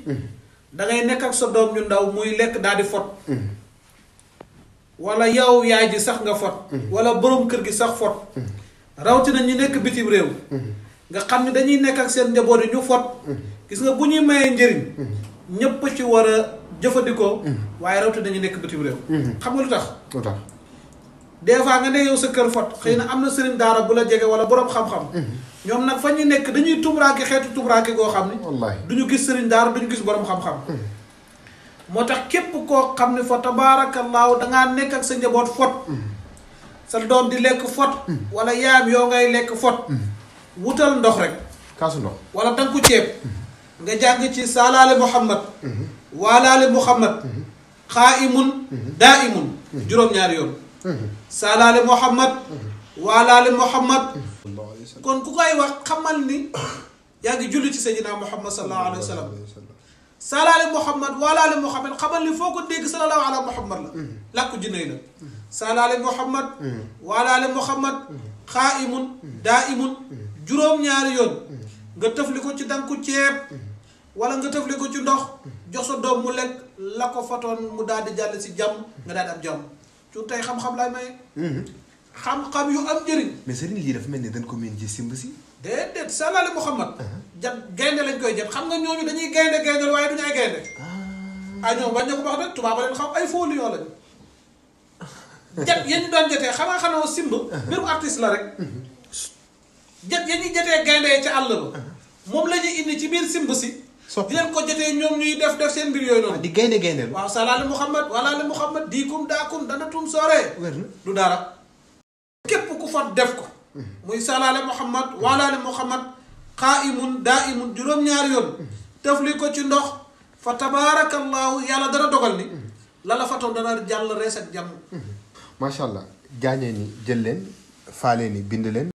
da ngay nekk ak sa doom ñu ndaw muy lekk daal di fot wala yow yaay ji sax nga fot wala borom kër gi sax fot rawatina ñi nekk bitim réew nga xam ne dañuy nekk ak seen njaboot yi ñu fot gis nga bu ñuy mayee njëriñ ñépp ci war a jëfandikoo waaye rawatina ñu nekk bitim réew xam nga lu tax lu tax des fois nga ne yow sa kër fot xëy na am na sëriñ daara bu la jege wala borom xam-xam ñoom nag fa ñu nekk dañuy tumuraake xeetu tumuraake goo xam ni wallaahi du ñu gis sëriñ daara du ñu gis borom xam-xam moo tax képp koo xam ne fa tabaarakallaahu dangaa nekk ak sa njaboot fot sa doom di lekk fot wala yaam yoo ngay lekk fot wutal ndox rek kaasu ndox wala danku ceeb nga jàng ci saalaale muhammad waalaale muhammad xaaimun daa imun juróom-ñaari yoon saalaale muhammad waalaale muhammad sallallahu alayhi wa sallam kon ku koy wax xamal ni yaa ngi julli ci sayyidina muhammad sallallahu alayhi wa sallam saalaale muhammad waalaale muhammad xamal ni foo ko dégg sallallahu ala muhammad la làkku jinne la saalaale muhammad waalaale muhammad xaaimun daa imun juróom-ñaari yoon nga tëfli ko ci danku ceeb wala nga tëfli ko ci ndox jox sa doom mu lekk la ko fatoon mu daal di jàll si jàmm nga daal di am jàmm cu tey xam-xam laay maye xam-xam yu am njëriñ mais sëriñ lii dafa mel ni dañ ko miin ci simb si déedéet salaale muhammad jat gaynde lañ koy jat xam nga ñooñu dañuy gaynde gaynde waaye duñu ay gaynde ah ñoom bañ na ko wax de tubaab leen xam ay fóolu yoo lañ jat yéen ñu doon jatee xamaa xanaa simb mbirum artiste la rek jat yéen ñuy jatee gaynde yi ca àll ba moom la ñuy indi ci biir simb si Soppi. di leen ko jatee ñoom ñuy def def seen mbir yooyu noonu di gaynde gaynde waaw salaale muhammad walaale muhammad diikum daakum dana tum sooree wér na du dara képp ku fa def ko muy salaale muhammad waalaale muhammad xaaimun daa imun juróom-ñaari yoon tëfli ko ci ndox fa tabaarakallahu yàlla dana dogal ni la la fatoon dana jàll rees ak jàmm macha allah jaañee ni jël leen faalee ni bind leen